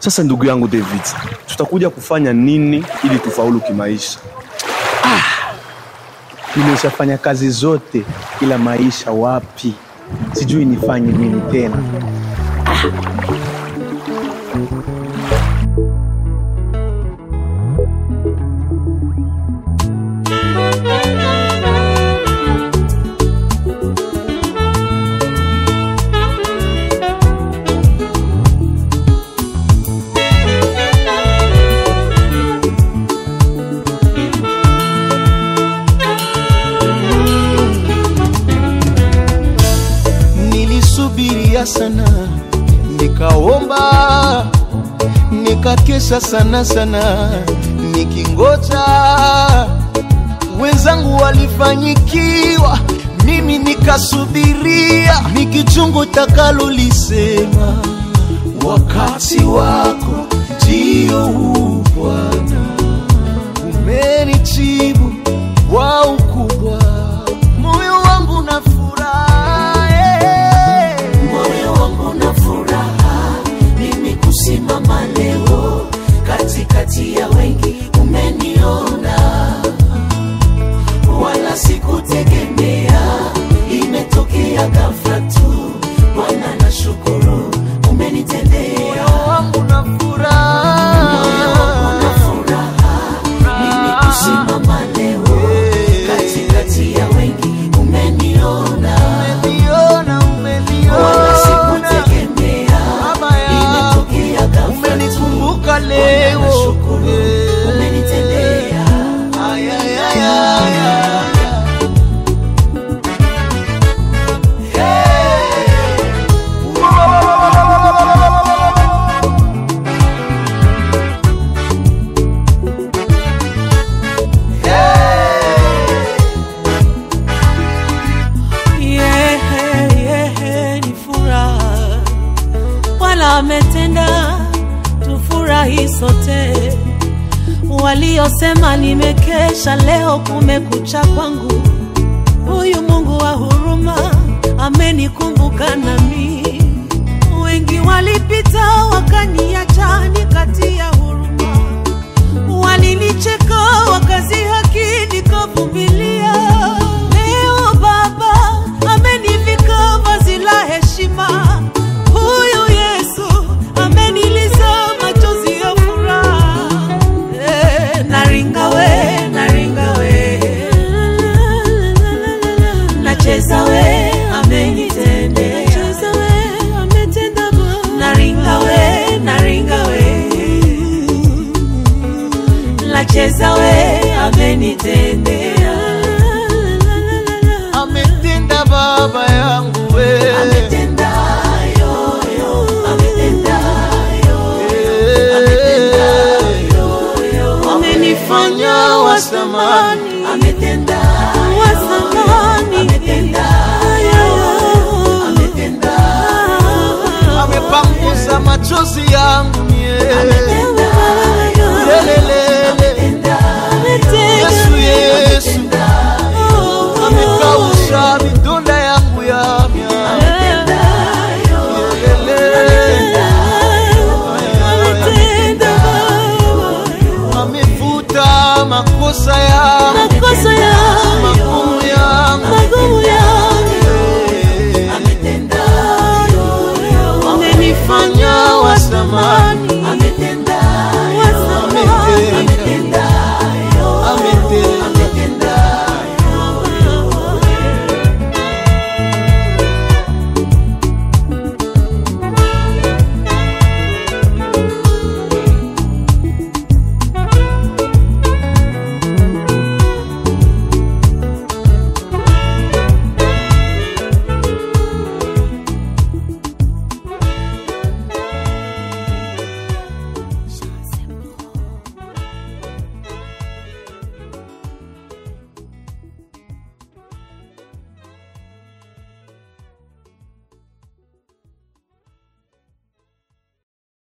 Sasa ndugu yangu David, tutakuja kufanya nini ili tufaulu kimaisha? Nimeshafanya kazi zote, ila maisha wapi? Sijui nifanye nini tena. Nilisubiria sana, nikaomba, nikakesha sana sana, nikingoja wenzangu walifanyikiwa, mimi nikasubiria, nikichungu takalolisema, wakati wako ndio huu Bwana, umenijibu kwa ukubwa, moyo wangu na furaha eh. moyo wangu na furaha mimi kusimama leo katikati ya wengi umeniona wala sikutegemea imetokea ghafla tu bwana na shukuru umenitendea wangu na moyo wangu na furaha mimi kusimama leo katikati ya wengi umeniona umeniona, wala umeniona, sikutegemea Baba yangu, imetokea ghafla tu umenikumbuka leo, nashukuru Eh. umenitendea Ay, ay, ay, ay, ay. Yeah, yeah, ni furaha Bwana ametenda, tufurahi sote. Waliosema nimekesha, leo kumekucha kwangu. Huyu Mungu wa huruma amenikumbuka nami. Wengi walipita wakaniacha, nikatia huruma walinicheka wakazihaki nikavumilia. Leo Baba amenivika vazi la heshima, huyu Yesu ameniliza machozi ya furaha. Eh, naringa we, naringa we, nacheza we, amenitendea, nacheza we, ametenda Bwana, naringa we, naringa we nacheza we amenitendea